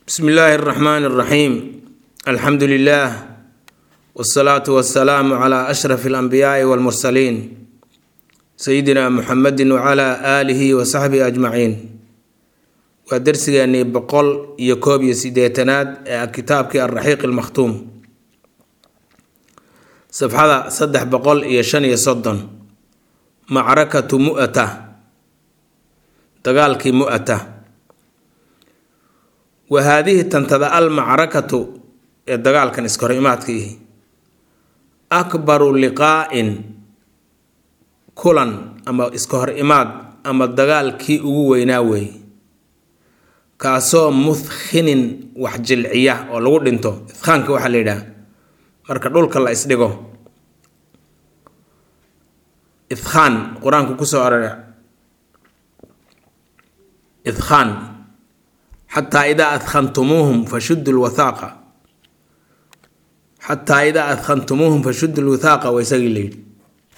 bsmi illaahi اraxmaan اraxiim alxamdu lilah wsalaatu wasalaamu cla ashraf اlanbiyaai wاlmursaliin sayidina muxamedi wcla aalihi wasaxbihi ajmaciin waa dersigeenii boqol iyo koob iyo sideetanaad ee kitaabkii alraxiiq almakhtuum safxada saddex boqol iyo shan iyo soddon macrakatu mu'ata dagaalkii mu'ata wa haadihi tantada al macrakatu ee dagaalkan iskahor imaadkiihi akbaru liqaa'in kulan ama iska hor imaad ama dagaalkii ugu weynaa weeye kaasoo muthkhinin wax jilciya oo lagu dhinto ithkhaanka waxaa la yidhaha marka dhulka la isdhigo ithkhaan qur-aanku kusoo arora ithkhaan xataa idaa adkhantumuuhum fashuddu lwathaaqa xataa idaa adkhantumuuhum fashuddu lwathaaqa waa isagii la yidhi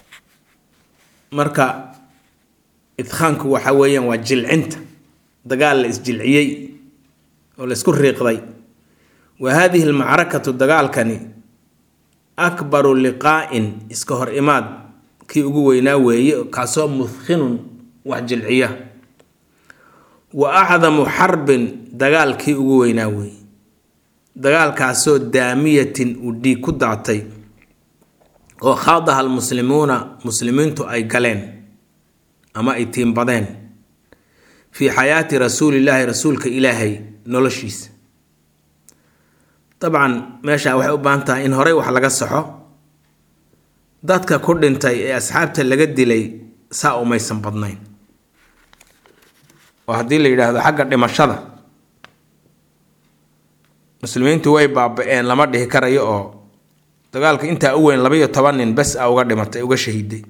marka idkhaanku waxa weeyaan waa jilcinta dagaal la isjilciyey oo la isku riiqday wa haadihi almacrakatu dagaalkani akbaru liqaa'in iska hor imaad kii ugu weynaa weeye kaasoo muthkhinun wax jilciya wa acdamu xarbin dagaalkii ugu weynaa weeye dagaalkaasoo daamiyatin uu dhiig ku daatay oo khaadaha almuslimuuna muslimiintu ay galeen ama ay tiimbadeen fii xayaati rasuulillaahi rasuulka ilaahay noloshiisa dabcan meesha waxay u baahan tahay in horey wax laga saxo dadka ku dhintay ee asxaabta laga dilay saa umaysan badnayn oo haddii la yidhaahdo xagga dhimashada muslimiintu way baaba-een lama dhihi karayo oo dagaalka intaa u weyn labaiyo toban nin bes a uga dhimatay uga shahiiday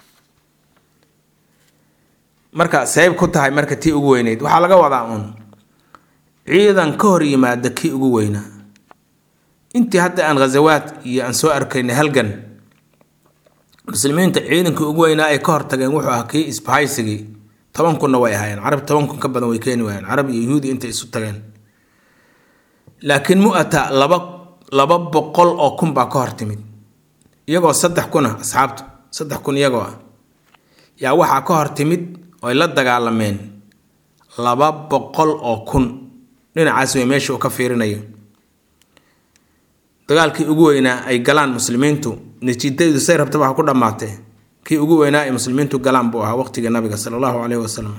marka sayb ku tahay marka tii ugu weyneyd waxaa laga wadaa uun ciidan ka hor yimaada kii ugu weynaa intii hadda aan ghazawaad iyo aan soo arkaynay halgan muslimiinta ciidankii ugu weynaa ay ka hortageen wuxuu ahaa kii isbahaysigii toban kunna way ahaayeen carab toban kun ka badan way keeni waayeen carab iyo yuhuudi intay isu tageen laakiin mu'ata laba laba boqol oo kun baa ka hor timid iyagoo saddex kun ah asxaabtu saddex kun iyagoo ah yaa waxaa ka hor timid oy la dagaalameen laba boqol oo kun dhinacaas way meesha uu ka fiirinayo dagaalkii ugu weynaa ay galaan muslimiintu natiijadaydu say rabtaba ha ku dhammaatee kii ugu weynaa ay muslimiintu galaan buu ahaa waqtigii nabiga sala allahu caleyhi wasalam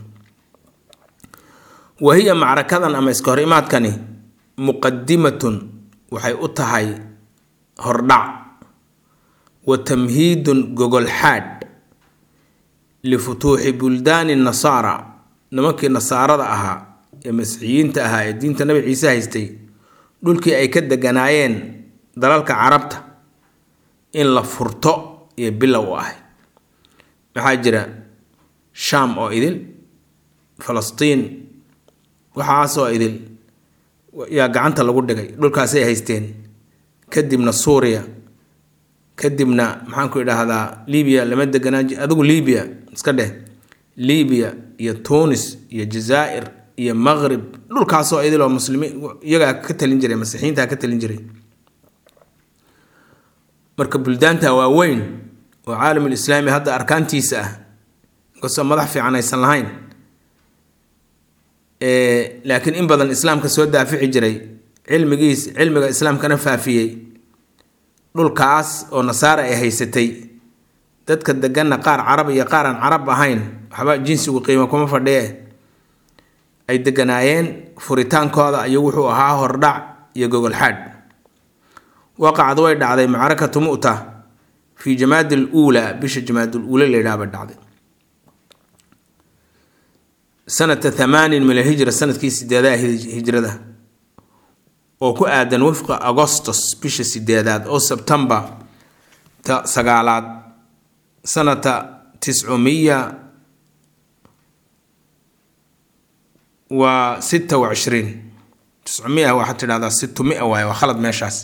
wa hiya macrakadan ama iska hor imaadkani muqadimatun waxay u tahay hordhac wa tamhiidun gogolxaadh lifutuuxi buldaani nasaara nimankii nasaarada ahaa ee masiixiyiinta ahaa ee diinta nabi ciise haystay dhulkii ay ka deganaayeen dalalka carabta in la furto iyo bilow u ahay maxaa jira shaam oo idil falastiin waxaasoo idil yaa gacanta lagu dhigay dhulkaasay haysteen kadibna suuriya kadibna maxaanku idhaahdaa libiya lama deganaa adigu libiya iska dheh libiya iyo tunis iyo jazaa'ir iyo maqrib dhulkaasoo idiloo muslimiin iyagaa ka talin jiray masiixiintaa ka talin jiray marka buldaanta waaweyn oo caalamul islaami hadda arkaantiisa ah inkastoo madax fiican aysan lahayn laakiin in badan islaamka soo daafici jiray cilmigiis cilmiga islaamkana faafiyey dhulkaas oo nasaara ay haysatay dadka deganna qaar carab iyo qaar aan carab ahayn waxba jinsigu qiimo kuma fadhiye ay deganaayeen furitaankooda ayuu wuxuu ahaa hordhac iyo gogolxaadh waqacad way dhacday macrakatu mu'ta fii jamaadi l uulaa bisha jamaadul uula layidhaaba dhacday sanata thamaanin min alhijra sanadkii sideedaha hijrada oo ku aadan wifqa agostos bisha sideedaad oo sebtembar ta sagaalaad sanata tiscumiya waa sita wa cishriin tiscumia waxaad tidhahdaa situmia waaye waa khalad meeshaas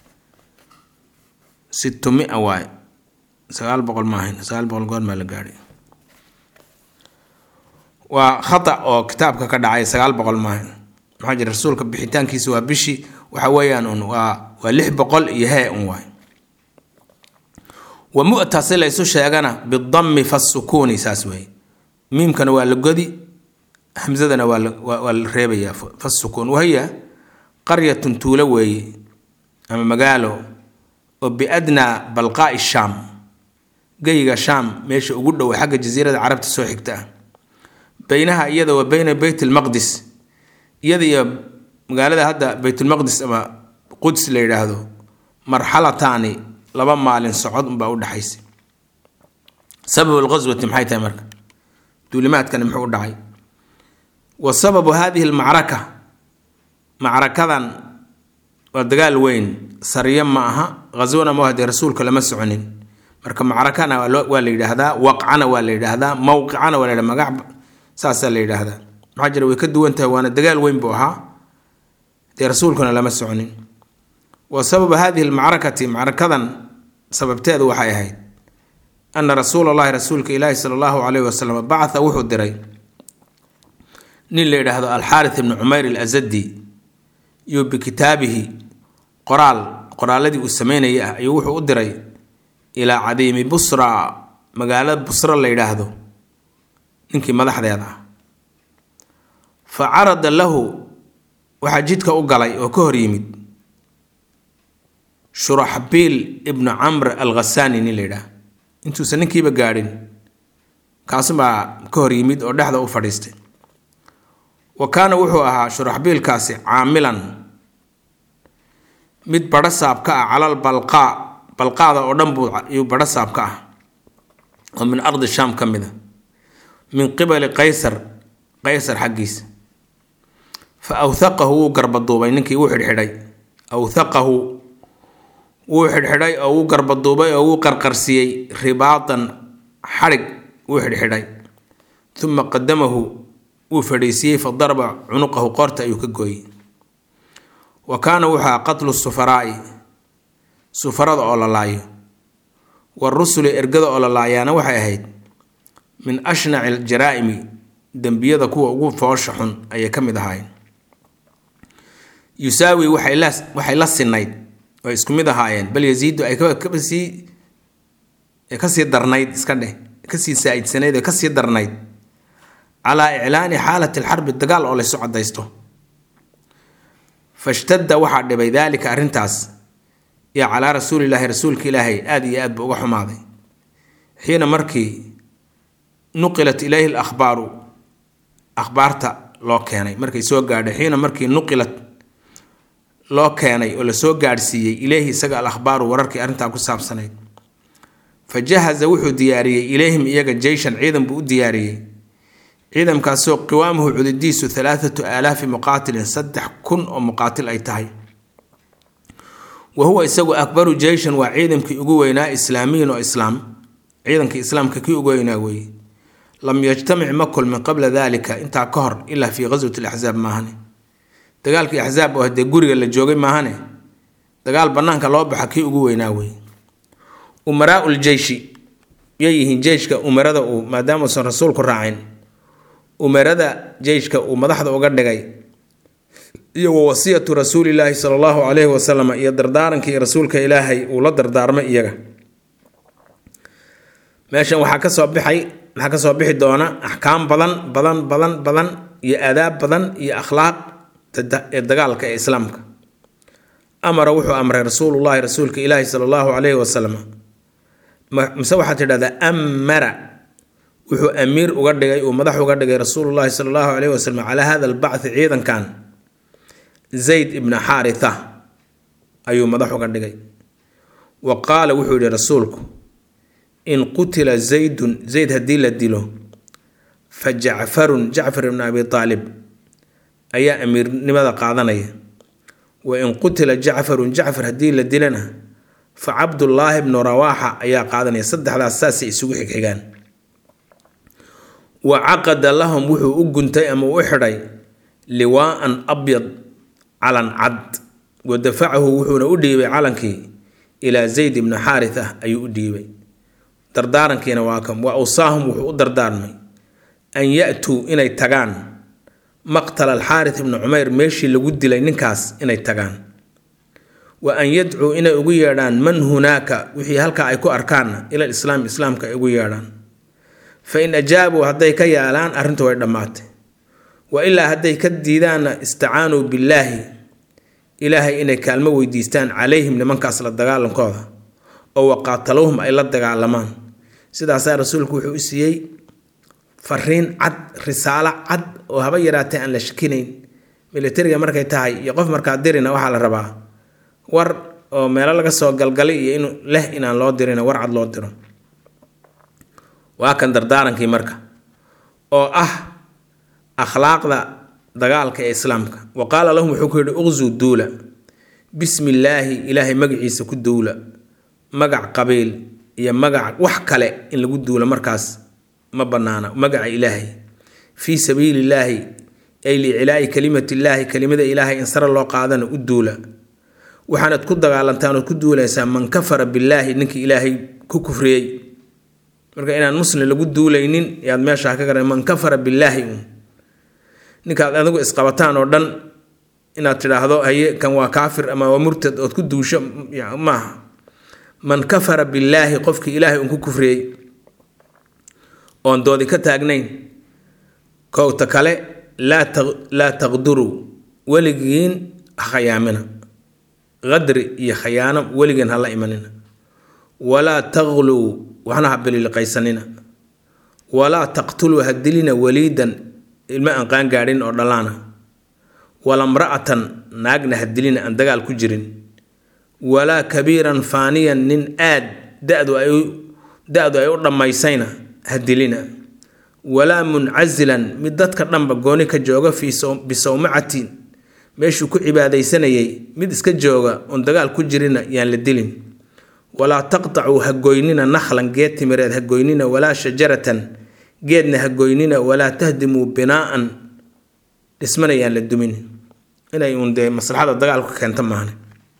situmia waaye sagaal boqol maahayn sagaal boqol goor maa la gaadhay waa khata oo kitaabka ka dhacay sagaal boqol maahayn maxaa jira rasuulka bixitaankiisa waa bishii waxa weeyaan un waa waa lix boqol iyo hee un waay wa mu'ta si la ysu sheegana bidammi fasukuuni saas weeye miimkana waa la godi hamzadana waa la waa la reebayaa fasukuun wahiya qaryatun tuulo weeye ama magaalo oo biadnaa balqaa'i shaam geyga shaam meesha ugu dhow xagga jasiirada carabta soo xigta ah beynaha iyada wa beyna beyt lmaqdis iyada iyo magaalada hadda beytulmaqdis ama quds la yidhaahdo marxalataani laba maalin socod unbaa u dhexaysa sababu lqaswati maxay tahay marka duulimaadkani muxuu u dhacay wa sababu hadihi lmacraka macrakadan waa dagaal weyn sariyo ma aha ghaswana ma hadee rasuulka lama soconin marka macrakana waa la yidhaahdaa waqcana waa la yidhaahdaa mowqicana waa la yidhahda magac saasaa la yidhaahdaa maxaa jira way ka duwan tahay waana dagaal weyn buu ahaa dee rasuulkuna lama soconin wa sababu hadihi lmacrakati macrakadan sababteedu waxay ahayd ana rasuula allahi rasuulka ilaahi sala allahu calayhi wasalam bacatha wuxuu diray nin la yidhaahdo alxaarith ibnu cumayr alazadi iyo bikitaabihi qoraal qoraaladii uu sameynayay ah ayuu wuxuu u diray ilaa cadiimi busra magaalada busra la yidhaahdo ninkii madaxdeeda ah fa carada lahu waxaa jidka u galay oo ka hor yimid shuraxbiil ibnu camr al khasaani nin la yidhaah intuusan ninkiiba gaadhin kaasubaa ka hor yimid oo dhexda u fadhiistay wa kaana wuxuu ahaa shuraxbiilkaasi caamilan mid badho saab ka ah calal balqaa balqaada oo dhan buu iyuu badho saab ka ah oo min ardi shaam ka mid a min qibali qaysar qaysar xaggiisa fa awthaqahu wuu garbaduubay ninkii wuu xidhxidhay awthaqahu wuu xidhxidhay oo wuu garbaduubay oo wuu qarqarsiiyey ribaatan xadhig wuu xidhxidhay uma qadamahu wuu fadhiisiiyey fa daraba cunuqahu qoorta ayuu ka gooyey wa kaana wuxuu aha qatlu sufaraa'i sufarada oo la laayo warusuli ergada oo la laayaana waxay ahayd min ashnaci aljaraa'imi dembiyada kuwa ugu foosha xun ayay ka mid ahaayeen yusaawi waxay la waxay la sinayd oo isku mid ahaayeen bal yaziidu ay kasii kasii darnayd iska dheh kasii saa-idsanayd oo kasii darnayd calaa iclaani xaalati alxarbi dagaal oo laysu cadaysto fashtadda waxaa dhibay daalika arrintaas iyo calaa rasuulilaahi rasuulka ilaahay aada iyo aad ba uga xumaaday xiina markii nuqilat ilayhi l akhbaaru akhbaarta loo keenay markay soo gaadhay xiina markii nuqilat loo keenay oo lasoo gaadhsiiyey ileyhi isaga al akhbaaru wararkii arrintaa ku saabsanayd fa jahaza wuxuu diyaariyey ilayhim iyaga jeyshan ciidan buu u diyaariyey ciidankaasoo qiwaamuhu cududiisu alaaatu aalaafi muqaatilin saddex kun oo muqaatil ay tahay wa huwa isagu akbaru jeyshan waa ciidankii ugu weynaa islaamiyin oo islaam ciidankii islaamka kii ugu weynaa weeye lam yajtamic ma kulmin qabla dalika intaa ka hor ilaa fii qaswati laxsaab maahane dagaalkii axsaab oo hadee guriga la joogay maahane dagaal banaanka loo baxa kii ugu weynaa weeye umaraau ljeyshi yay yihiin jeyshka umarada uu maadaama uusan rasuulku raacin umarada jeyshka uu madaxda uga dhigay iyo wa wasiyatu rasuulilaahi sala allahu calayhi wasalam iyo dardaarankii rasuulka ilaahay uu la dardaarmay iyaga meeshan waxaa kasoo bixay waxaa kasoo bixi doona axkaam badan badan badan badan iyo aadaab badan iyo akhlaaq ee dagaalka ee islaamka amara wuxuu amray rasuulullahi rasuulka ilaahi sala allahu calayhi wasalam mise waxaad tidhahdaa amara wuxuu amiir uga dhigay uu madax uga dhigay rasuulullahi sala allahu calayhi wasalam calaa hada albacthi ciidankan zayd ibna xaaritha ayuu madax uga dhigay wa qaala wuxuu yihi rasuulku in qutila zaydun zayd haddii la dilo fa jacfarun jacfar ibna abi aalib ayaa amiirnimada qaadanaya wa in qutila jacfarun jacfar haddii la dilana fa cabdullaahi bnu rawaaxa ayaa qaadanaya saddexdaas saasay isugu xigxigaan wa caqada lahum wuxuu u guntay ama u xidhay liwaaan abyad calan cad wa dafacahu wuxuuna u dhiibay calankii ilaa zayd ibnu xaaritha ayuu u dhiibay dardaarankiina waa kam wa awsaahum wuxuu u dardaarmay an ya-tuu inay tagaan maqtala alxaaris ibni cumeyr meeshii lagu dilay ninkaas inay tagaan wa an yadcuu inay ugu yeedhaan man hunaaka wixii halkaa ay ku arkaanna ila lislaam islaamka ay ugu yeedhaan fa in ajaabuu hadday ka yaalaan arrintu way dhammaatay wa ilaa hadday ka diidaanna istacaanuu billaahi ilaahay inay kaalmo weydiistaan calayhim nimankaas la dagaalankooda oo waqaatalowhum ay la dagaalamaan sidaasaa rasuulku wuxuu u siiyey fariin cad risaalo cad oo haba yaraatee aan la shakinayn militariga markay tahay iyo qof markaa dirina waxaa la rabaa war oo meelo laga soo galgalay iyo in leh inaan loo dirina war cad loo diro waa kan dardaarankii marka oo ah akhlaaqda dagaalka ee islaamka wa qaala lahum wuxuu ku yidhi uqzuu duula bismi illaahi ilaahay magaciisa ku duula magac qabiil iyo magac wax kale in lagu duulo markaas ma bannaana magaca ilaahay fii sabiili illaahi ay liicilaa'i kalimatiillaahi kelimada ilaahay in sare loo qaadana u duula waxaanad ku dagaalantaan ood ku duulaysaa man kafara billaahi ninkii ilaahay ku kufriyey marka inaan muslim lagu duulaynin yaad meeshaa ka garan man kafara billaahi un ninkaad adigu isqabataan oo dhan inaad tidhaahdo haye kan waa kaafir ama waa murtad ood ku duusho maaha man kafara billaahi qofkii ilaahay un ku kufriyey oon doodi ka taagnayn kowta kale laa taqduruu weligiin khayaamina qadri iyo khayaano weligiin hala imanina walaa taqluu waxna ha bililiqaysanina walaa taqtuluu ha dilina waliidan ilmo aan qaangaadhin oo dhallaana wala mra'atan naagna ha dilina aan dagaal ku jirin walaa kabiiran faaniyan nin aad dadu ay da-du ay u dhammaysayna ha dilina walaa muncazilan mid dadka dhanba gooni ka jooga fii bisawmacatin meeshuu ku cibaadaysanayay mid iska jooga oon dagaal ku jirina yaan la dilin walaa taqtacuu ha goynina nakhlan geed timireed ha goynina walaa shajaratan geedna ha goynina walaa tahdimuu binaa'an dhismana yaan la dumin inay uun dee maslaxada dagaalku keenta maahne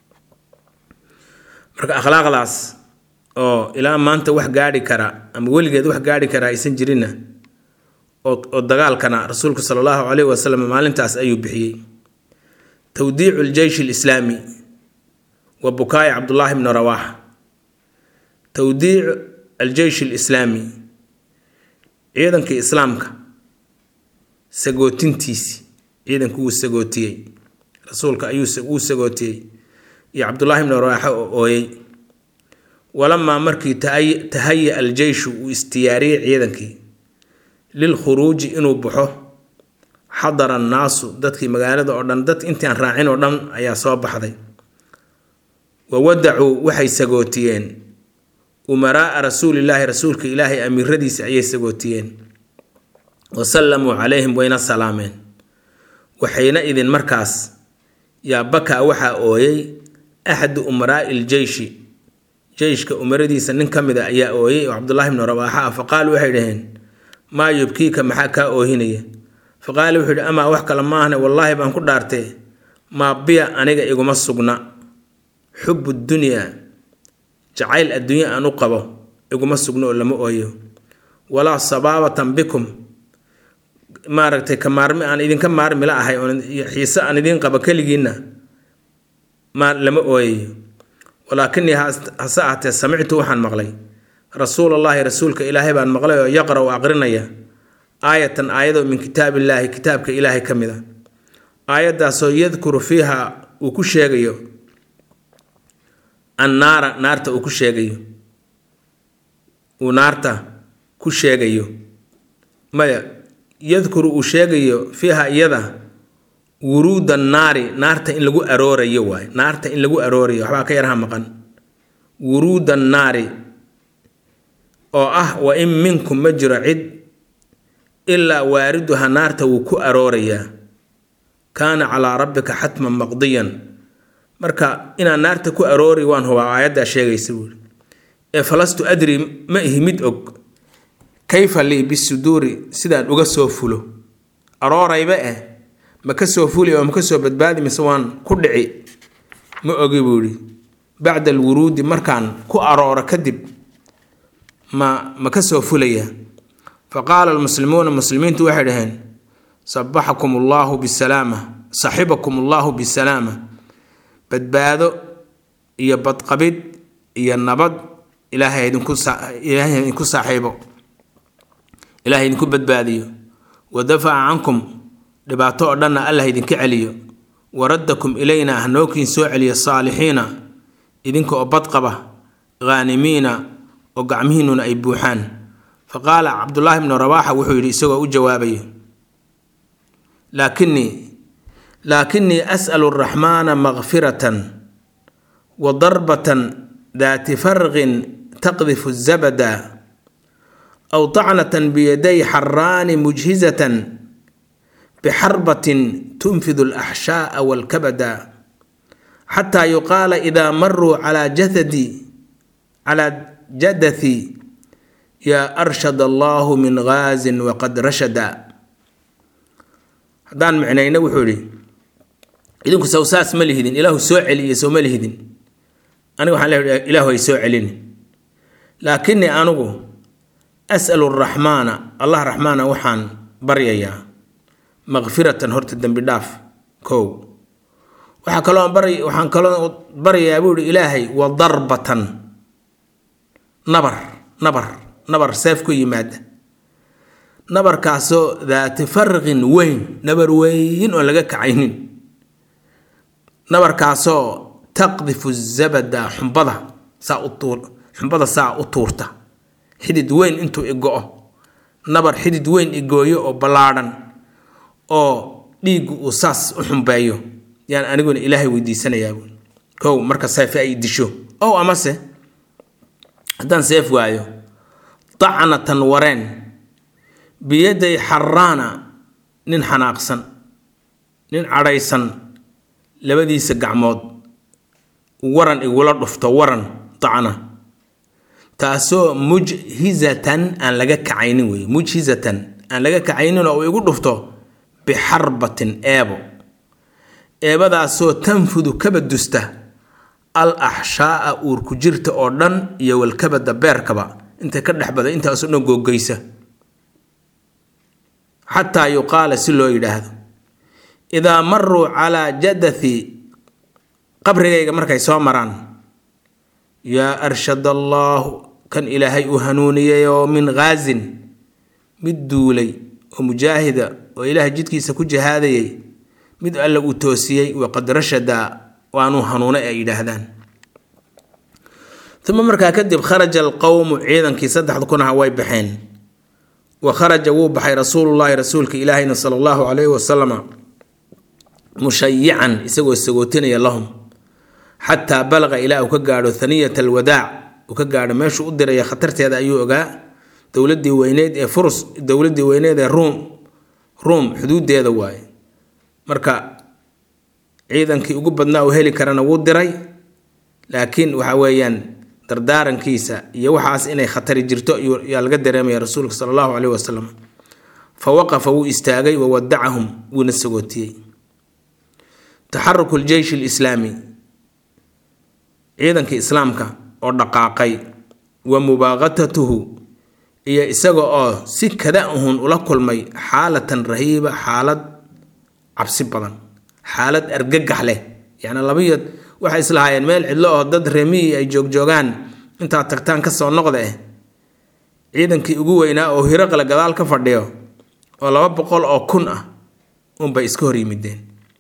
marka akhlaaqdaas oo ilaa maanta wax gaadhi kara ama weligeed wax gaadhi kara aysan jirinna oo dagaalkana rasuulku sala allahu caleyhi wasalam maalintaas ayuu bixiyey tawdiicu ljeysh alislaami wa bukaayi cabdullaahi bni rawaaxa tawdiicu aljeysh alislaami ciidankii islaamka sagootintiisii ciidanku wuu sagootiyey rasuulka ayuu wuu sagootiyey iyo cabdullaahi bni rawaaxa oo ooyey walamaa markii tahaya aljeyshu uu istiyaariyey ciidankii lilkhuruuji inuu baxo xadara annaasu dadkii magaalada oo dhan dad intii aan raacin oo dhan ayaa soo baxday wa wadacuu waxay sagootiyeen umaraa'a rasuulillaahi rasuulka ilaahay amiiradiisa ayay sagootiyeen wa sallamuu calayhim wayna salaameen waxayna idin markaas yaa bakaa waxaa ooyey axadu umaraa'i iljeyshi jeyshka umaradiisa nin ka mid a ayaa ooyey oo cabdullaahi bni rawaaxa ah fa qaaluu waxay dhaheen maa yubkiika maxaa kaa oohinaya fa qaala wuxuu yidhi amaa wax kale maahne wallaahi baan ku dhaartee maa biya aniga iguma sugna xubu dunyaa jacayl adduunye aan u qabo iguma sugno oo lama ooyo walaa sabaabatan bikum maaragtay ka maarmi aan idinka maarmi la ahay oon xiise aan idiin qabo keligiinna ma lama ooyayo walaakinii hase ahatee samictu waxaan maqlay rasuulallaahi rasuulka ilaahay baan maqlay oo yaqra u aqrinaya aayatan aayadoo min kitaabillaahi kitaabka ilaahay ka mid a aayaddaasoo yadkuru fiiha uu ku sheegayo annaara naarta uu ku sheegayo uu naarta ku sheegayo maya yadkuru uu sheegayo fiiha iyada wuruuda naari naarta in lagu aroorayo waay naarta in lagu aroorayo waxbaa ka yarha maqan wuruuda naari oo ah wa in minkum ma jiro cid ilaa waariduha naarta wuu ku aroorayaa kaana calaa rabbika xatman maqdiyan marka inaan naarta ku aroori waan hubaa aayaddaa sheegaysa buuri ee falastu adri ma ihi mid og kayfa lii bisuduuri sidaan uga soo fulo aroorayba eh ma ka soo fuli oo ma ka soo badbaadi mise waan ku dhici ma ogi buu yidhi bacda alwuruudi markaan ku arooro kadib ma ma ka soo fulaya fa qaala almuslimuuna muslimiintu waxay dhaheen sabaxakum allaahu bisalaama saxibakum allaahu bisalaama badbaado iyo badqabid iyo nabad ilaahay idinku ilaahay idinku saaxiibo ilaahay idinku badbaadiyo wa dafaca cankum dhibaato oo dhanna allah idinka celiyo waraddakum ilayna hanookiin soo celiya saalixiina idinka oo badqaba ghaanimiina oo gacmihiinnuna ay buuxaan fa qaala cabdullaahi bnu rawaaxa wuxuu yidhi isagoo u jawaabayo laakinii laakinii as'alu araxmaana makfiratan wa darbatan daati farqin taqdifu zabada aw tacnatan biyaday xaraani mujhizatan bixarbatin tunfidu alaxshaaa walkabada xataa yuqaala idaa maruu calaa jathadi calaa jadathi yaa arshad allaahu min ghaazin waqad rashada haddaan micnayna wuxuu idhi idinku sow saas ma lihidin ilaahu soo celiye sow ma lihidin aniga waxaan leeyahay ilaahu ay soo celini laakinii anigu as'alu araxmaana allah raxmaana waxaan baryayaa makfiratan horta dembi dhaaf kow waxaa kaloo bary waxaan kaloo baryayaa buu ihi ilaahay wa darbatan nabar nabar nabar seef ku yimaada nabarkaasoo daati farqin weyn nabar weyn oon laga kacaynin nabarkaasoo taqdifu zabada xumbada saa u tuur xumbada saa u tuurta xidid weyn intuu igo-o nabar xidid weyn igooyo oo ballaadhan oo dhiiggu uu saas u xumbeeyo yaan aniguna ilaahay weydiisanayaa kow marka seefe ay disho ow amase haddaan seef waayo dacnatan wareen biyaday xaraana nin xanaaqsan nin cadhaysan labadiisa gacmood waran igula dhufto waran dacna taasoo mujhizatan aan laga kacaynin wey mujhizatan aan laga kacaynin oo uu igu dhufto bixarbatin eebo eebadaasoo tanfudu kaba dusta al axshaaa uurku jirta oo dhan iyo walkabada beerkaba intay ka dhex bada intaasoo dhan googeysa xataa yuqaala si loo yidhaahdo idaa maruu calaa jadathi qabrigayga markay soo maraan yaa arshad allaahu kan ilaahay uu hanuuniyay oo min ghaazin mid duulay oo mujaahida oo ilaahay jidkiisa ku jihaadayay mid alle uu toosiyey waqad rashada waanuu hanuunay ay yidhaahdaan uma markaa kadib kharaja alqowmu ciidankii saddexda kun aha way baxeen wa kharaja wuu baxay rasuulullaahi rasuulka ilaahayna sala allahu calayhi wasalama mushayican isagoo sagootinaya lahum xataa balaqa ilaa uu ka gaadho haniyat alwadaac uu ka gaadho meeshuu u diraya khatarteeda ayuu ogaa dowladii weyneyd ee furus dowladii weyneed ee ruum ruum xuduudeeda waaye marka ciidankii ugu badnaa uu heli karana wuu diray laakiin waxa weeyaan dardaarankiisa iyo waxaas inay khatari jirto yaa laga dareemaya rasuulka sala allahu caleyhi wasalam fa waqafa wuu istaagay wa wadacahum wuuna sagootiyey taxaruku ljeysh alislaami ciidankii islaamka oo dhaqaaqay wa mubaaqatatuhu iyo isaga oo si kada ahun ula kulmay xaalatan rahiiba xaalad cabsi badan xaalad argagax leh yacni labayo waxay islahaayeen meel cidlo oo dad remiyi ay joogjoogaan intaad tagtaan kasoo noqda eh ciidankii ugu weynaa oo hiraqle gadaal ka fadhiyo oo laba boqol oo kun ah unbay iska hor yimideen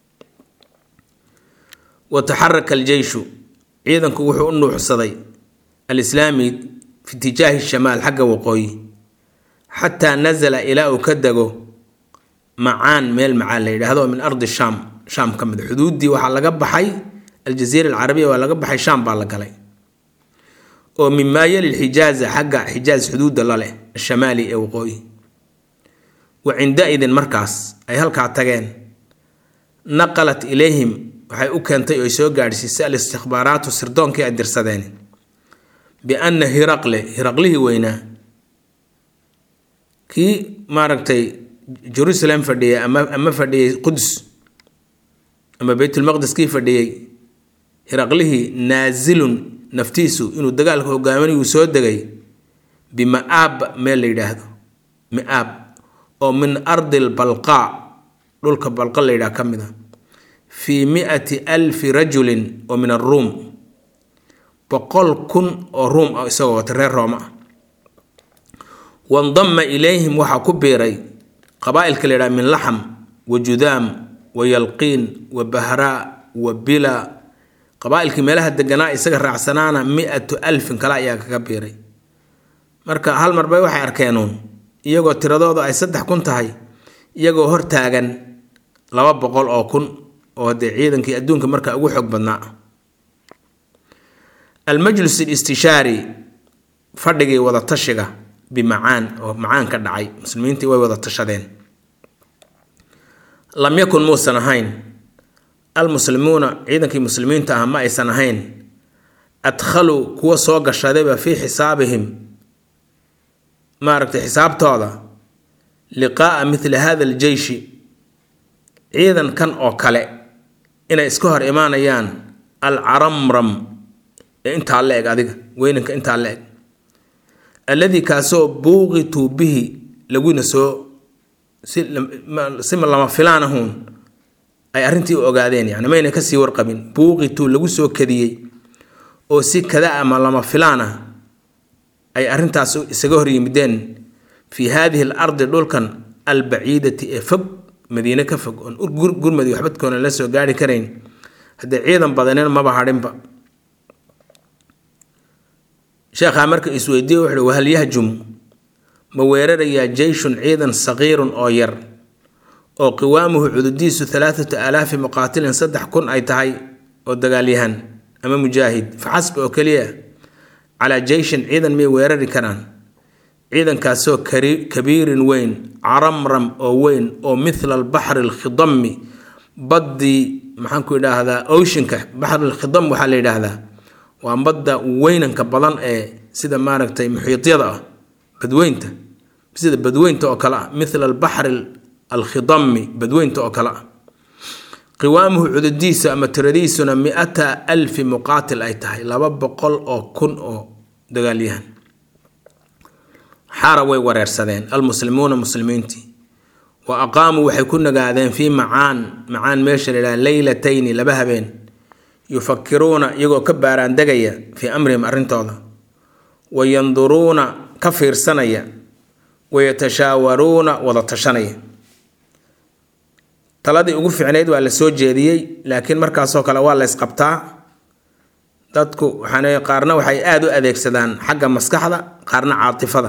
wa taxaraka aljeyshu ciidanku wuxuu u nuuxsaday alislaami fi itijaahi shamaal xagga waqooyi xataa nasala ilaa uu ka dego macaan meel macaan la yidhaahdo min ardi shaam shaam ka mid xuduuddii waxaa laga baxay aljaziira alcarabiya waa laga baxay shaam baa la galay oo mimaa yali lxijaaza xagga xijaaz xuduudda la leh ashamaali ee waqooyi wa cinda-idin markaas ay halkaa tageen naqalat ilayhim waxay u keentay oo ay soo gaadhsiisay al-istikbaaraatu sirdoonkii ay dirsadeen bianna hiraqle hiraqlihii weynaa kii maaragtay jerusalem fadhiyay ama ama fadhiyey qudus ama beytulmaqdis kii fadhiyey hiraqlihii naasilun naftiisu inuu dagaalka hogaaminayuu soo degay bima-aab meel la yidhaahdo mi-aab oo min ardi lbalqaa dhulka balqa la yidhaha ka mid a fii mi-ati alfi rajulin oo min aruum boqol kun oo ruum ah isagoo wata reer rooma ah wandama ilayhim waxaa ku biiray qabaa-ilka la yidhaha min laxam wa judaam wa yalqiin wa bahraa wa bila qabaa-ilkii meelaha deganaa isaga raacsanaana mi-atu alfin kale ayaa kaga biiray marka hal mar bay waxay arkeenuun iyagoo tiradooda ay saddex kun tahay iyagoo hortaagan laba boqol oo kun oo dee ciidankii adduunka marka ugu xoog badnaa almajlis alistishaari fadhigii wada tashiga bimacaan oo macaan ka dhacay muslimiintii way wada tashadeen lam yakun muusan ahayn almuslimuuna ciidankii muslimiinta ah ma aysan ahayn adkhaluu kuwa soo gashadayba fii xisaabihim maaragtay xisaabtooda liqaa'a mithli hada aljeyshi ciidankan oo kale inay iska hor imaanayaan alcaramram ee intaa la eg adiga weynanka intaa la eg alladii kaasoo buuqituu bihi laguna soo si lama filaan ahuun ay arrintii u ogaadeen yani mayna kasii warqabin buuqituu lagu soo kadiyey oo si kada ama lama filaan ah ay arrintaas isaga hor yimideen fii haadihi al ardi dhulkan albaciidati ee fog madiine ka fog oon gurmadi waxbadkoona la soo gaari karayn haddee ciidan badaneen maba hadhinba sheekhaa marka isweydiiye wuxuuhi wahal yahjum ma weerarayaa jeyshun ciidan saqiirun oo yar oo qiwaamuhu cududiisu alaaatu aalaafi muqaatilin saddex kun ay tahay oo dagaalyahan ama mujaahid faxasb oo keliya calaa jeyshin ciidan miyay weerari karaan ciidankaasoo kabiirin weyn caramram oo weyn oo mithla albaxri alkhidami baddii maxaanku idhaahdaa oceanka baxri alkhidam waxaa la yidhaahdaa waa badda weynanka badan ee sida maaragtay muxiidyada ah badweynta sida badweynta oo kale ah mithla albaxri alkhidami badweynta oo kale ah qiwaamuhu cududiisa ama tiradiisuna mi-ata alfi muqaatil ay tahay laba boqol oo kun oo dagaalyahan xaara way wareersadeen almuslimuuna muslimiintii wa aqaamuu waxay ku nagaadeen fii macaan macaan meesha la yidhaha leylatayni laba habeen yufakiruuna iyagoo ka baaraandegaya fii amrihim arrintooda wa yanduruuna ka fiirsanaya wayatashaawaruuna wada tashanaya taladii ugu ficnayd waa la soo jeediyey laakiin markaasoo kale waa la ysqabtaa dadku waxaan qaarna waxay aada u adeegsadaan xagga maskaxda qaarna caatifada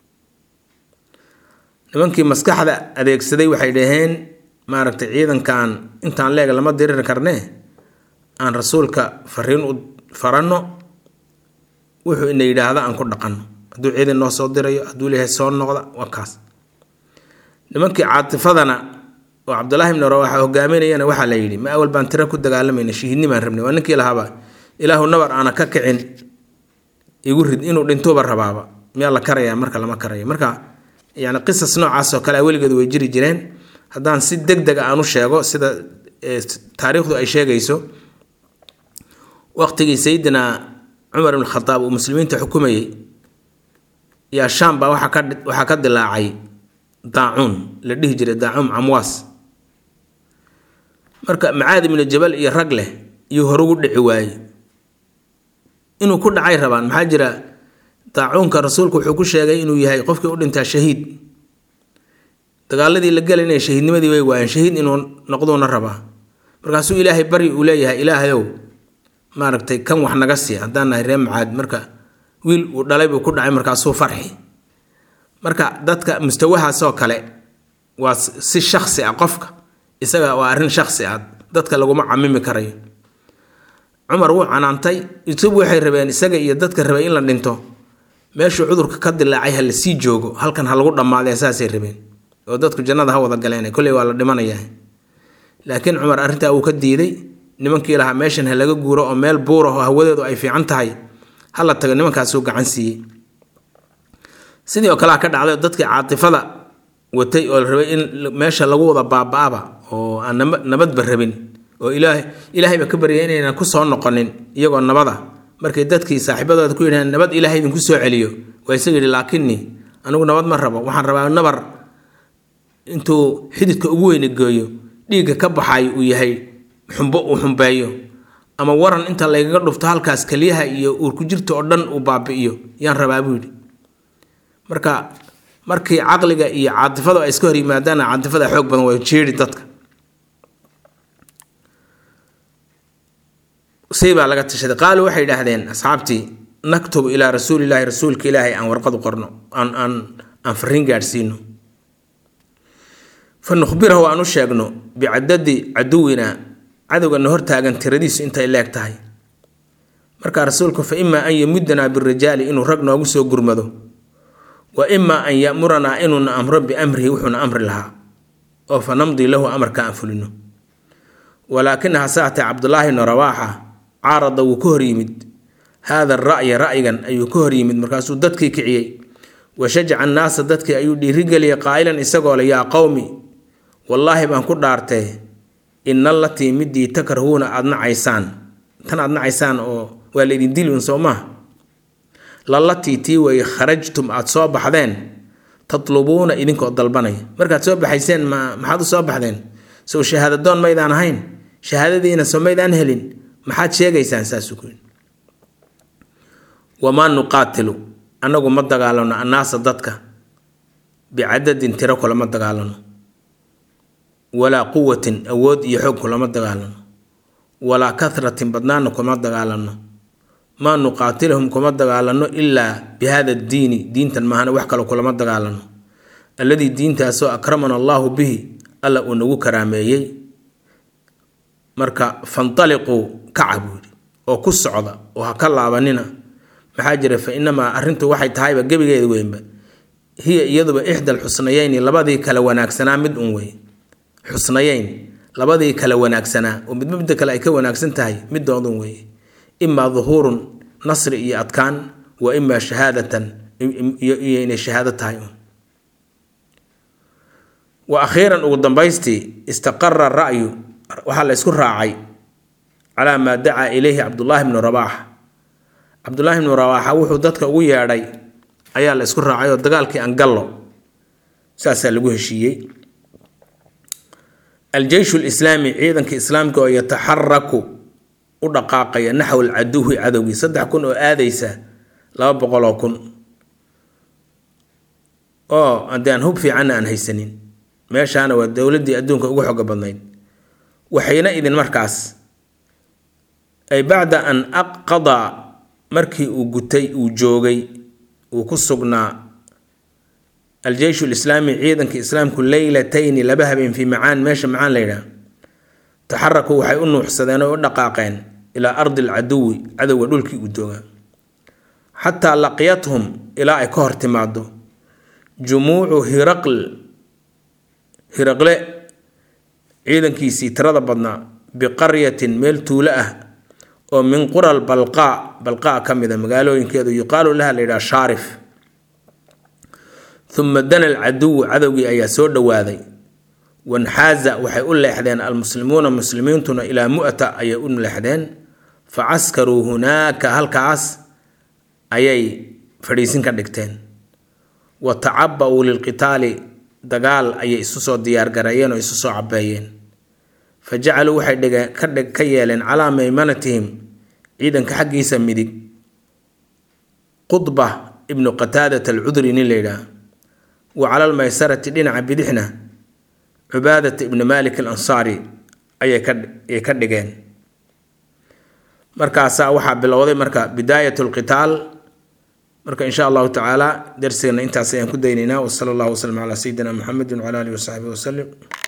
nimankii maskaxda adeegsaday waxay dhaheen maaragtay ciidankan intaan leeg lama diriri karnee aan rasuulka fariin u faranno wuxuu ina yidhaahda aan ku dhaqanno hadduu ciidan noo soo dirayo hadduu leeyahay soo noqda waa kaas nimankii caatifadana oo cabdulaahi ibni rawaxa hogaaminayana waxaa la yidhi ma awal baan tira ku dagaalamayna shahiidnimaan rabnay waa ninkii lahaaba ilaahu nabar aana ka kicin igu rid inuu dhintuuba rabaaba miyaa la karayaa marka lama karayo marka yani qisas noocaasoo kale a weligeed way jiri jireen haddaan si deg deg a aan u sheego sida taariikhdu ay sheegayso waqtigii sayidina cumar ibn khadaab uu muslimiinta xukumayey yaa shaam baa waxaa ka dilaacay daacuun la dhihi jiray daacuun camwaas marka macaad ibnu jabal iyo rag leh iyuu horugu dhici waayey inuu ku dhacay rabaan maxaa jira daacuunka rasuulku wuxuu ku sheegay inuu yahay qofkii u dhintaa shahiid dagaaladii la gelayna shahiidnimadii way waayeen shahiid inuu noqduuna rabaa markaasuu ilaahay bari uu leeyahay ilaahayow maaragtay kan wax naga sii haddaan nahay ree macaad marka wiil uu dhalay buu ku dhacay markaasuu farxi marka dadka mustawahaasoo kale waa si shaksi ah qofka isaga waa arrin shaksi ah dadka laguma camimi karayo cumar wuu canaantay isagu waxay rabeen isaga iyo dadka rabay in la dhinto meeshuu cudurka ka dilaacay ha la sii joogo halkan ha lagu dhammaadee saasay rabeen oo dadku jannada ha wada galeen kolley waa la dhimanayaa laakiin cumar arrintaa wuu ka diiday nimankii lahaa meeshan ha laga guuro oo meel buuraho hawadeedu ay fiican tahay ha la tago nimankaasuu gacan siiyey sidii oo kalea ka dhacday dadkii caatifada watay oo la rabay in meesha lagu wada baaba-aba oo aan nabadba rabin oo ilaahay ilaahayba ka baryay inaynan ku soo noqonin iyagoo nabada markay dadkii saaxiibadooda ku yidhahdeen nabad ilaahay idinku soo celiyo waa isaga yidhi laakinnii anigu nabad ma rabo waxaan rabaa nabar intuu xididka ugu weyni geeyo dhiigga ka baxay uu yahay xumbo uu xumbeeyo ama waran inta laygaga dhufto halkaas keliyaha iyo uurku jirta oo dhan uu baabi'iyo yaan rabaa buu yidhi marka markii caqliga iyo caatifadu ay iska hor yimaadaana caatifada xoog badan waa jeeri dadka say baa laga tashaday qaaluu waxay idhaahdeen asxaabtii naktubu ilaa rasuulilaahi rasuulka ilaahay aan warqad u qorno aan aan aan fariin gaadhsiino fa nukhbirahu aan u sheegno bicadadi caduwina cadowgana hortaagan tiradiisu intay leeg tahay markaa rasuulku fa imaa an yamudanaa birijaali inuu rag noogu soo gurmado wa imaa an yamuranaa inuuna amro biamrihi wuxuuna amri lahaa oo fa namdii lahu amarka aan fulino walaakina hasaatee cabdulaahi bnu rawaaxa caarada wuu ka hor yimid haada ra'ya ra'yigan ayuu ka hor yimid markaasuu dadkii kiciyey wa shajaca annaasa dadkii ayuu dhiirigeliyay qaa'ilan isagoo le yaa qowmi wallaahi baan ku dhaartee ina allatii midii takrahuuna aada nacaysaan tan aada nacaysaan oo waa laydin dili un soo maaha lalatii tii weeye kharajtum aada soo baxdeen tatlubuuna idinkoo dalbanaya markaad soo baxayseen ma maxaad u soo baxdeen sow shahaadadoon maydaan ahayn shahaadadiina soo maydaan helin maxaad sheegaysaan saasuu ku yidhi wamaa nuqaatilu annagu ma dagaalano annaasa dadka bicadadin tiro kulama dagaalano walaa quwatin awood iyo xoog kulama dagaalano walaa kahratin badnaana kuma dagaalano maa nuqaatilahum kuma dagaalano ilaa bi hada diini diintan maahana wax kale kulama dagaalano alladii diintaasoo akramana allaahu bihi alla uu nagu karaameeyey marka fantaliquu kaca buu yidhi oo ku socda oo ha ka laabanina maxaa jira fa inamaa arrintu waxay tahayba gebigeeda weynba hiya iyaduba ixda alxusnayeyni labadii kale wanaagsanaa mid un wey xusnayeyn labadii kale wanaagsanaa oo midba midda kale ay ka wanaagsan tahay midoodun weeye imaa duhuurun nasri iyo adkaan wa imaa shahaadatan iyo inay shahaado tahay un wa akhiiran ugu dambaystii istaqara ra'yu waxaa la isku raacay calaa maa dacaa ilayhi cabdullaahi bnu rabaax cabdullaahi bnu rabaaxa wuxuu dadka ugu yeedhay ayaa la isku raacay oo dagaalkii angallo saasaa lagu heshiiyey aljeyshu lislaami ciidanka islaamka oo yataxaraku u dhaqaaqaya naxw alcaduwi cadowgii saddex kun oo aadaysa laba boqoloo kun oo haddii aan hub fiicanna aan haysanin meeshaana waa dowladdii adduunka ugu xoga badnayd waxayna idin markaas ay bacda an aqadaa markii uu gutay uu joogay uu ku sugnaa aljeyshu lislaami ciidanka islaamku leylatayni laba habeen fii macaan meesha macaan la yidhaah taxarakuu waxay u nuuxsadeen oo u dhaqaaqeen ilaa ardi alcaduwi cadowga dhulkii uu joogaa xataa laqiyathum ilaa ay ka hor timaado jumuucu hiraql hiraqle ciidankiisii tirada badnaa biqaryatin meel tuulo ah oo min qural balqaa balqaa ka mid a magaalooyinkeedu yuqaalu laha la yidhaha shaarif uma dana alcaduwu cadowgii ayaa soo dhowaaday wanxaaza waxay u leexdeen almuslimuuna muslimiintuna ilaa mu'ta ayay u leexdeen fa caskaruu hunaaka halkaas ayay fadhiisin ka dhigteen wa tacaba-uu lilqitaali dagaal ayay isu soo diyaargareeyeen oo isu soo cabeeyeen fa jacaluu waxay dhigeen ka yeeleen calaa maymanatihim ciidanka xaggiisa midig qudba ibnu qataadat alcudri nin la yidhaah wa cala almaysarati dhinaca bidixna cubaadata ibni malik alansaari ayay ka dhigeen markaasaa waxaa bilowday marka bidaayat lqitaal marka insha allahu tacaala darsigana intaas ayaan ku daynaynaa wasala allahu waslm calaa sayidina muxamedi wcala alihi wasaxbihi wasalim